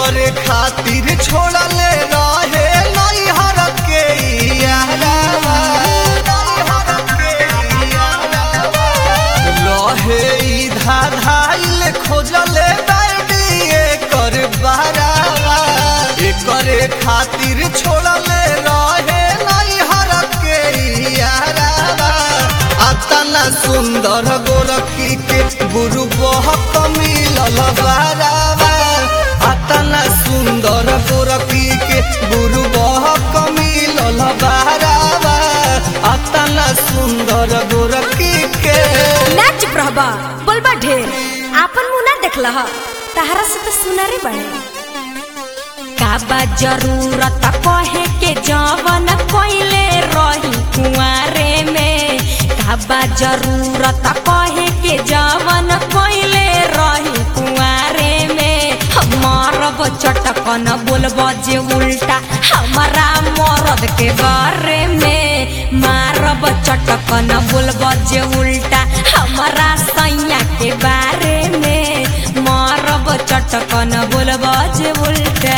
करे खातिर छोड़ले रहे नैहर के यारावा नैहर के यारावा रहे ई धाधाइल खोजले बैडिए कर बारावा करे खातिर छोड़ले रहे नैहर के यारावा अतना सुंदर गोरखी के गुरु बहक मिलल बारावा अतना सुंदर गोरखी के गुरु बहक मिलल बारावा अतना सुंदर गोरखी के ना चुप रहबा बोलबा ढेर आपन मुंह ना देखल ह तहरा से तो सुनरे बड़े काबा जरूरत कहे के जवन कोइले रही कुआरे में काबा जरूरत कहे के जवन कोइले रही कुआरे में मारब चटकन बोलब जे उल्टा हमारा मरद के बारे में मारब चटकन बोलब जे उल्टा हमारा सैया के बारे में मारब चटकन बोलब जे उल्टा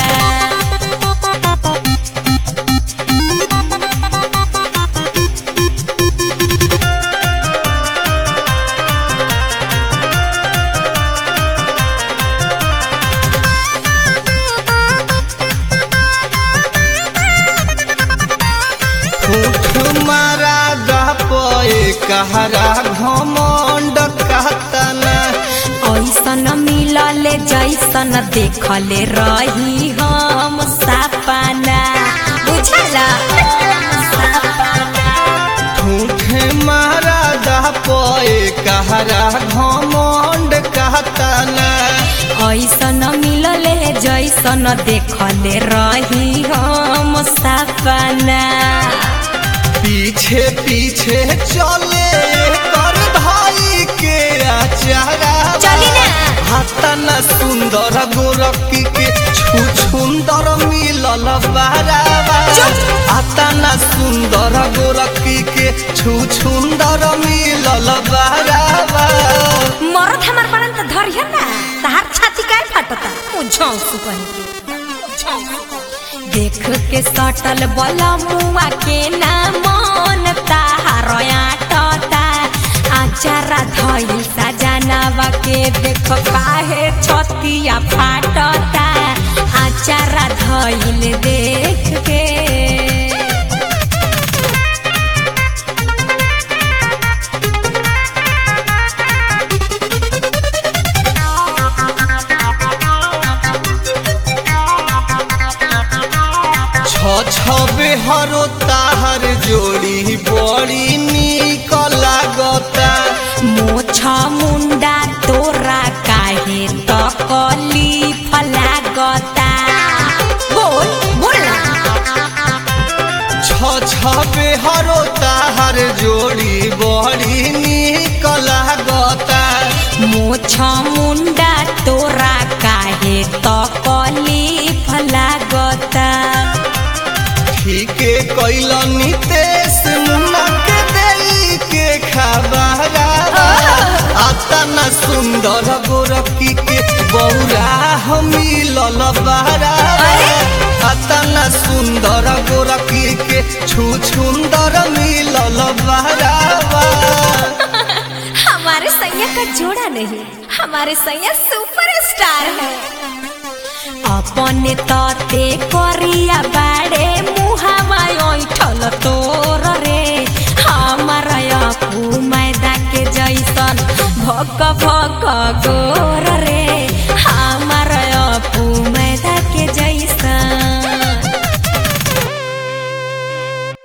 फूट मारा गपए कहरा घमंड कहतना ऐसन मिलले जैसन देखले रही हम सपना बुझला ठूठे मारा गपए कहरा घमंड कहतना ऐसन मिलले जैसन देखले रही हम सपना पीछे पीछे चले कर भाई के आचारा चली ना। हतन सुंदर गोरखी के छु सुंदर मिलल बारावा हतन सुंदर गोरखी के छु सुंदर मिलल बारावा मरद हमार बड़न त धरिया ना तहार छाती काहे फटता मुझौ सुपन देख के सटल बला मुआ के ना मन ताहार आटता आचारा धइल सजनावा के देख काहे छतिया फाटता आचारा धइल देख के छ छबे हरो ताहर जोड़ी बड़ी निक लागता मोछा मुंडा तोरा काहे तकली फलागता बोल बोल ना। छ छबे हरो ताहर जोड़ी बड़ी निक लागता मोछा मुंडा तोरा काहे तकली फलागता ठीके कैल नितेश मुन्ना के देई के खबरा अतना सुंदर गोरखी के बौरा मिलल बहरा अतना सुंदर गोरखी के छु सुंदर मिलल बहरावा हमारे सैया का जोड़ा नहीं हमारे सैया सुपर स्टार है अपने तते करिया बाड़े मुहावा ऐठल तोर रे